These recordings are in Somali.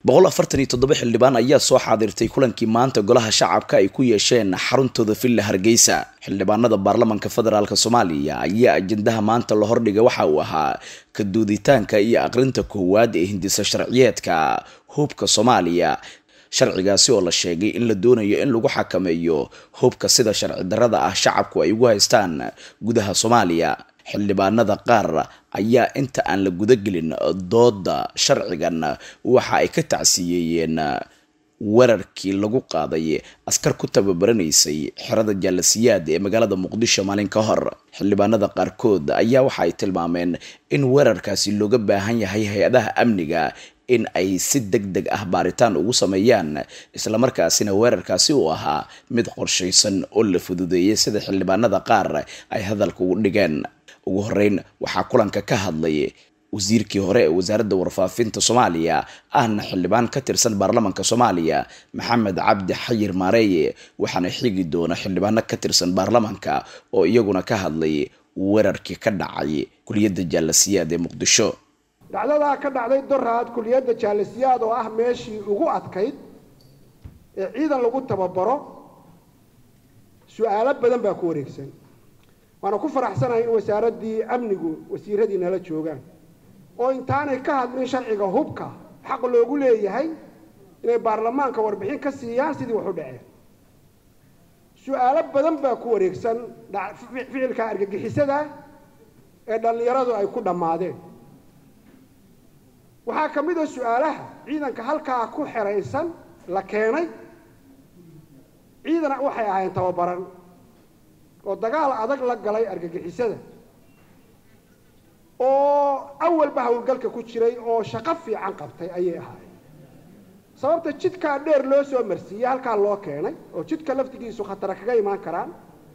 boqol afartan iyo toddoba xildhibaan ayaa soo xaadirtay kulankii maanta golaha shacabka ay ku yeesheen xaruntooda villa hargeysa xildhibaanada baarlamanka federaalk soomaaliya ayaa ajendaha maanta la hordhiga waxa uu ahaa ka duuditaanka iyo aqrinta koowaad ee hindisa sharciyeedka hubka soomaaliya sharcigaasi oo la sheegay in la doonayo in lagu xakameeyo hubka sida sharci darrada ah shacabku ay ugu haystaan gudaha soomaaliya xildhibaanada qaar ayaa inta aan la gudagelin dooda sharcigan waxa ay ka tacsiyeeyeen weerarkii lagu qaaday askar ku tababaraneysay xerada jaalasiyaad ee magaalada muqdisho maalin ka hor xildhibaanada qaarkood ayaa waxa ay tilmaameen in weerarkaasi looga baahan yahay hay-adaha amniga in ay si deg deg ah baaritaan ugu sameeyaan islamarkaasina weerarkaasi uu ahaa mid qorshaysan oo la fududeeyay sida xildhibaanada qaar ay hadalka ugu dhigeen ugu horeyn waxaa kulanka ka hadlay wasiirkii hore ee wasaaradda warfaafinta soomaaliya ahna xildhibaan ka tirsan baarlamanka soomaaliya maxamed cabdi xayir maareeye waxaana xigi doona xildhibaano ka tirsan baarlamanka oo iyaguna ka hadlay weerarkii ka dhacay kuliyadda jaalasiyaad ee muqdisho dhacdadaa ka dhacday doraad kuliyadda jaalasiyaad oo ah meeshii ugu adkayd ee ciidan lagu tababaro su-aalo badan baa ku wareegsan waana ku faraxsanahay in wasaaraddii amnigu wasiiradii nala joogaan oo intaanay ka hadlin sharciga hubka xaq loogu leeyahay inay baarlamaanka warbixin ka siiyaan sidii wax u dhaceen su-aalo badan baa ku wareegsan ficilka argagixisada ee dhallinyaradu ay ku dhammaadeen waxaa ka mid a su-aalaha ciidanka halkaa ku xeraysan la keenay ciidan waxay ahaayeen tababaran oo dagaal adag la galay argagixisada oo awalba howlgalka ku jiray oo shaqo fiican qabtay ayay ahaayeen sababta jidkaa dheer loo soo marsiiyey halkaa loo keenay oo jidka laftigiisu khatara kaga imaan karaan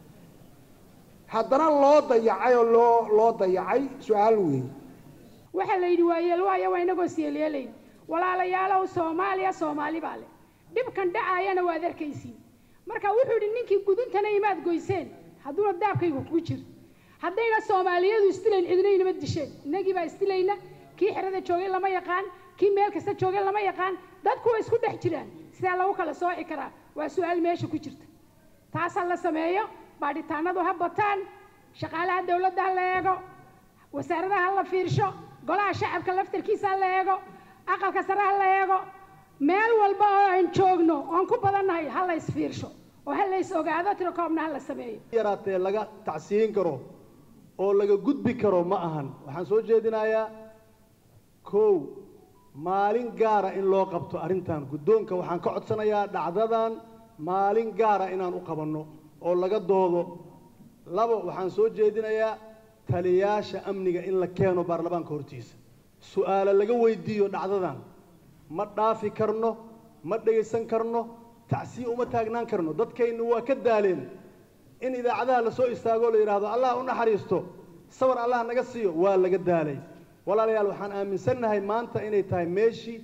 haddana loo dayacay oo loo loo dayacay su-aal weyn waxaa la yidhi waayeel waayo waa inagoo siyelyeelayn walaalayaalow soomaaliya soomaali baa leh dhibkan dhacaayana waad arkaysiin marka wuxuu yidhi ninkii guduntana imaad goyseen hadduuna daabkaygu kugu jir haddayna soomaaliyadu istilayn cidinaynama disheen innagii baa istilayna kii xerada joogay lama yaqaan kii meel kasta joogay lama yaqaan dadku way isku dhex jiraan sidaa lagu kala sooci karaa waa su-aal meesha ku jirta taasaa la sameeyo baadhitaanadu ha bataan shaqaalaha dawladda ha la eego wasaaradaha ha la fiirsho golaha shacabka laftarkiisa ha la eego aqalka sare ha la eego meel walba oo aan joogno oon ku badannahay ha la isfiirsho oo ha la is ogaado tirakoobna ha la sameeyo yaraatee laga tacsiyin karo oo laga gudbi karo ma ahan waxaan soo jeedinayaa kow maalin gaara in loo qabto arrintan guddoonka waxaan ka codsanayaa dhacdadan maalin gaara inaan u qabanno oo laga doodo labo waxaan soo jeedinayaa taliyaasha amniga in la keeno baarlamaanka hortiisa su-aalo laga weydiiyo dhacdadan ma dhaafi karno ma dhegaysan karno tacsiya uma taagnaan karno dadkaynu waa ka daaleen in idaacadaha la soo istaagoo la yidhaahdo allah u naxariisto sawar allah naga siiyo waa laga daalay walaalayaal waxaan aaminsannahay maanta inay tahay meeshii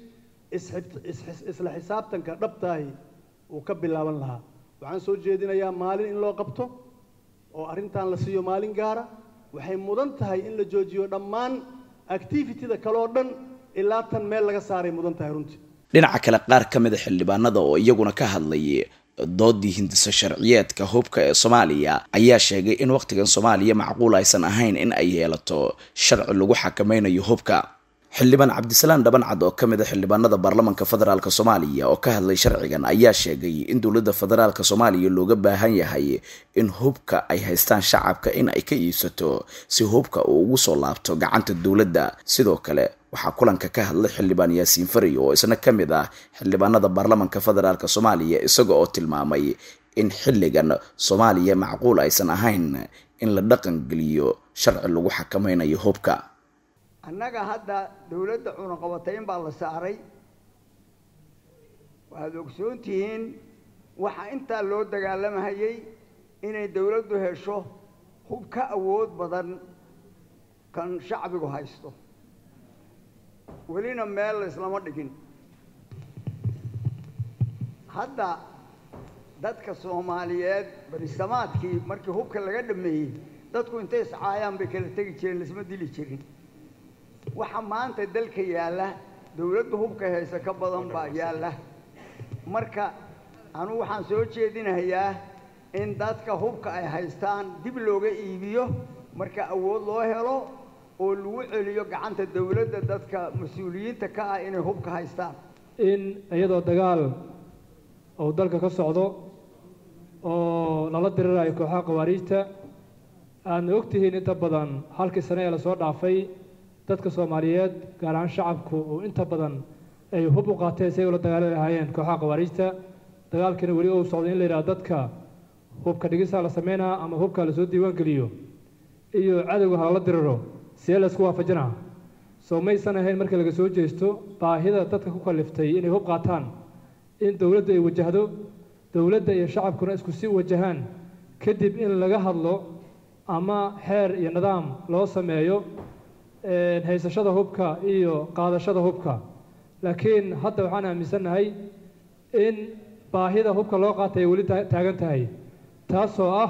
isla xisaabtanka dhabtaahi uu ka bilaaban lahaa waxaan soo jeedinayaa maalin in loo qabto oo arrintan la siiyo maalin gaara waxay mudan tahay in la joojiyo dhammaan activitida kaloo dhan ilaa tan meel laga saaray mudan tahay runtii dhinaca kale qaar ka mid a xildhibaanada oo iyaguna ka hadlay doodii hindisa sharciyeedka hubka ee soomaaliya ayaa sheegay in wakhtigan soomaaliya macquul aysan ahayn in ay yeelato sharci lagu xakameynayo hubka xildhibaan cabdisalaan dhabancad oo ka mid a xildhibaanada baarlamanka federaalk soomaaliya oo ka hadlay sharcigan ayaa sheegay in dowladda federaalk soomaaliya looga baahan yahay in hubka ay haystaan shacabka in ay ka iibsato si hubka uu ugu soo laabto gacanta dowladda sidoo kale waxaa kulanka ka hadlay xildhibaan yaasiin fari oo isna ka mid ah xildhibaanada baarlamanka federaalk soomaaliya isaga oo tilmaamay in xilligan soomaaliya macquul aysan ahayn in la dhaqan geliyo sharci lagu xakameynayo hubka annaga hadda dawladda cunaqabatayn baa la saaray waxaad ogsoon tihiin waxaa intaa loo dagaalamahayay inay dawladdu hesho hub ka awood badan kan shacbigu haysto welina meel laislama dhigin hadda dadka soomaaliyeed barisamaadkii markii hubka laga dhameeyey dadku intay iscaayaan bay kala tegi jireen laisma dili jirin waxa maanta dalka yaalla dowladdu hubka haysa ka badan baa yaalla marka anugu waxaan soo jeedinayaa in dadka hubka ay haystaan dib looga iibiyo marka awood loo helo oo lagu celiyo gacanta dowladda dadka mas-uuliyiinta ka ah inay hubka haystaan in iyadoo dagaal uu dalka ka socdo oo lala dirirayo kooxaha khawaariijta aadna og tihiin inta badan halkii sane ee lasoo dhaafay dadka soomaaliyeed gaar ahaan shacabku uu inta badan ay hub u qaateen si ay ula dagaali lahaayeen kooxaha khawaariijta dagaalkiina weli uu socday in la yidhaha dadka hubka dhigisaa la sameynaa ama hubka lasoo diiwaan geliyo iyo cadowga halala diriro see laysku waafajinaa soo maysan ahayn markii laga soo jeesto baahida dadka ku kaliftay inay hub qaataan in dowladdu ay wajahdo dowladda iyo shacabkuna isku si wajahaan kadib in laga hadlo ama xeer iyo nidaam loo sameeyo haysashada hubka iyo qaadashada hubka laakiin hadda waxaan aaminsannahay in baahida hubka loo qaatay ay weli taagan tahay taasoo ah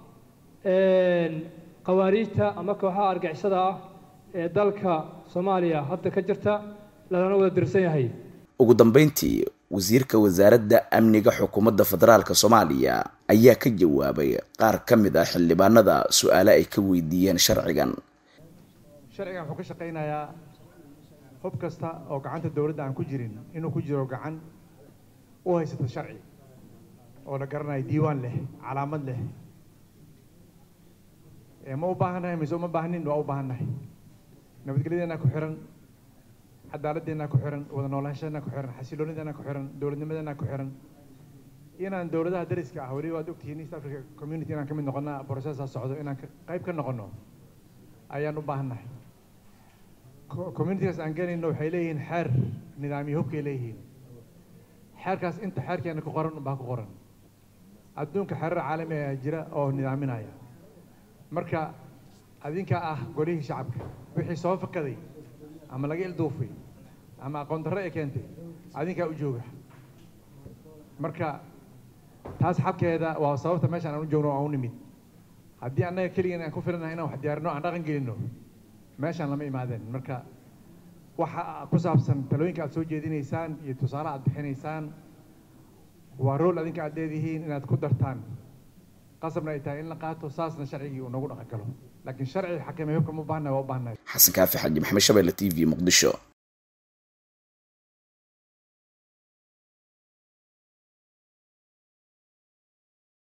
khawaariijta ama kooxaha argixisada ah ee dalka soomaaliya hadda ka jirta lalana wada dirsan yahay ugu dambeyntii wasiirka wasaaradda amniga xukuumadda federaalka soomaaliya ayaa ka jawaabay qaar ka mid ah xildhibaanada su-aale ay ka weydiiyeen sharcigan sharcigan wuxuu ka shaqaynayaa hub kasta oo gacanta dowladda aan ku jirin inuu ku jiro gacan u haysata sharci oo la garanayo diiwaan leh calaamad leh ma u baahannahay mise uma baahnin waa u baahannahay nabadgelyadeena ku xiran cadaaladdeena ku xiran wada noolaanshadeena ku xiran xasiloonideena ku xiran dowladnimadeena ku xiran inaan dowladaha dariska ah weli waad ogtihiin east africa community inaan ka mid noqonna processa socdo inaan qayb ka noqono ayaan u baahannahay communitigaas aan gelayno waxay leeyihiin xeer nidaamiyo hubkay leeyihiin xeerkaas inta xeerkeena ku qoran unbaa ku qoran adduunka xeerar caalami ayaa jira oo nidaaminaya marka adinka ah golihii shacabka wixii soo fakaday ama laga ilduufay ama aqoon darre ee keentay adinkaa u jooga marka taas xabkeeda waa sababta meeshaan aan u joogno aan u nimid haddii annaga keligeen aan ku filanahay inaan wax diyaarino aan dhaqan gelino meeshaan lama imaadeen marka waxa ku saabsan talooyinka aad soo jeedinaysaan iyo tusaale aad bixinaysaan waa rool adinka aad leedihiin inaad ku dartaan qasabna ay tahay in la qaato saasna sharcigii uu noogu dhaqan galo laakiin sharci xakamay hubka ma u baahnahay waa u baahnahay xasan kaafi xaji maxamed shabeelle t v muqdisho